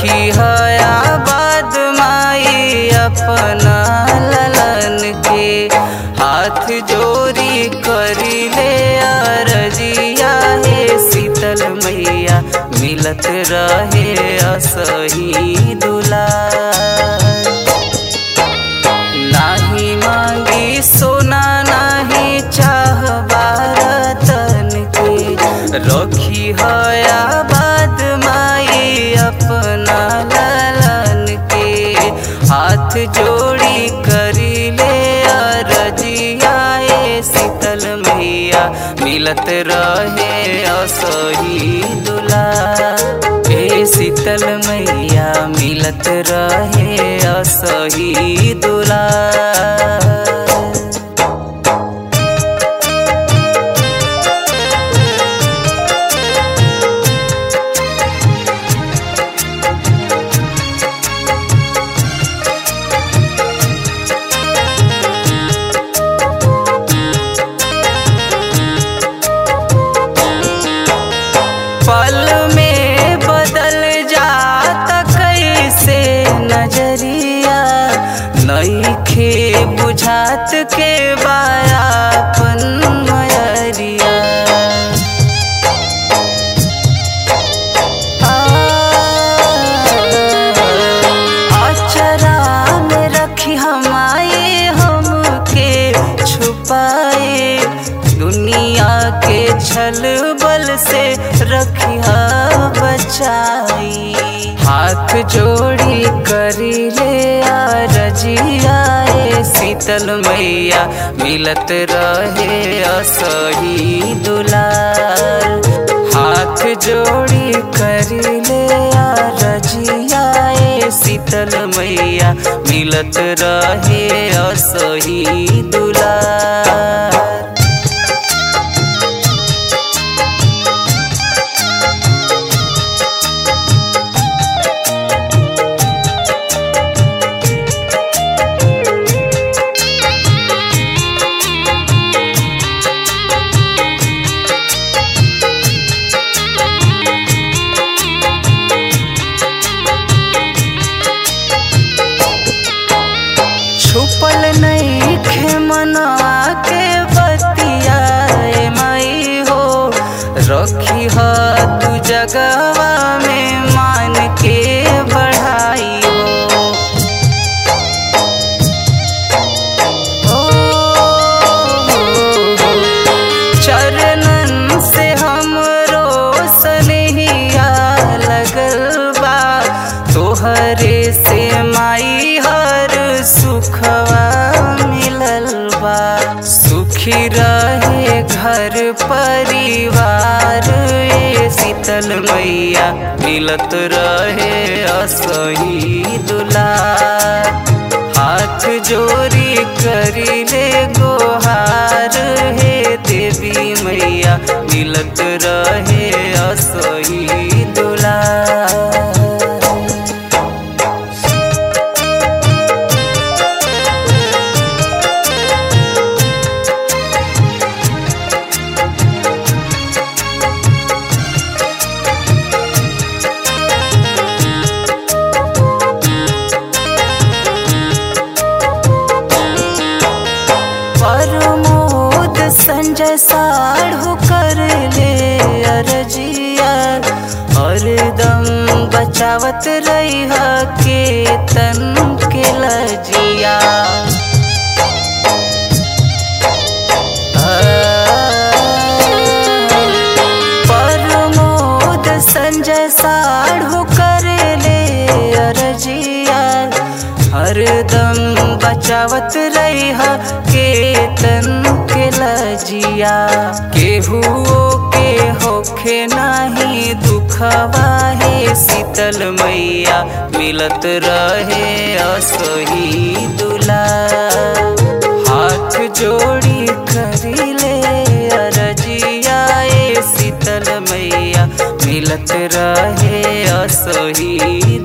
रखी हया बाद माई अपना ललन के हाथ जोड़ी करी ले अरजिया हे शीतल मैया मिलत रहे असही दुलार नाही मांगी सोना नाही चाह बारतन के रखी हया बाद माई अपना ललन के हाथ जोड़ी करी ले अरजिया ए शीतल मैया मिलत रहे असही दुला ए शीतल मैया मिलत रहे असही दुला पल में बदल जाता कैसे नजरिया नईखे बुझात के बायापन मयरिया अचरा में रखी हमारे हमके छुपाए दुनिया के छल बल से रखिया बचाई हाथ जोड़ी करी ले रजिया ए शीतल मैया मिलत रहे असही दुलार हाथ जोड़ी करी ले रजिया ए शीतल मैया मिलत रहे असही दुलार छुपल नहीं खे मना के बतिया ए माई हो रखी ह तू जगवा में मान के बढ़ाई हो ओ, चरणन से हमरो सनहिया लगल बा तोहरे से माई हर सुखवा मिलल बा सुखी रहे घर परिवार ए शीतल मैया मिलत रहे असही दुलार हाथ जोड़ी करी ले गोहार हे देवी मैया मिलत रहे असही दुलार प्रमोद संजय साढ़ू कर ले अरजिया हरदम बचावत रही के तन के लजिया प्रमोद संजय साढ़ू कर ले अरजिया हरदम बचावत रही के तन के लजिया केहू के होखे नाही दुखवा हे शीतल मैया मिलत रहे असही दुला हाथ जोड़ी करी ले अरजिया ए शीतल मैया मिलत रहे असही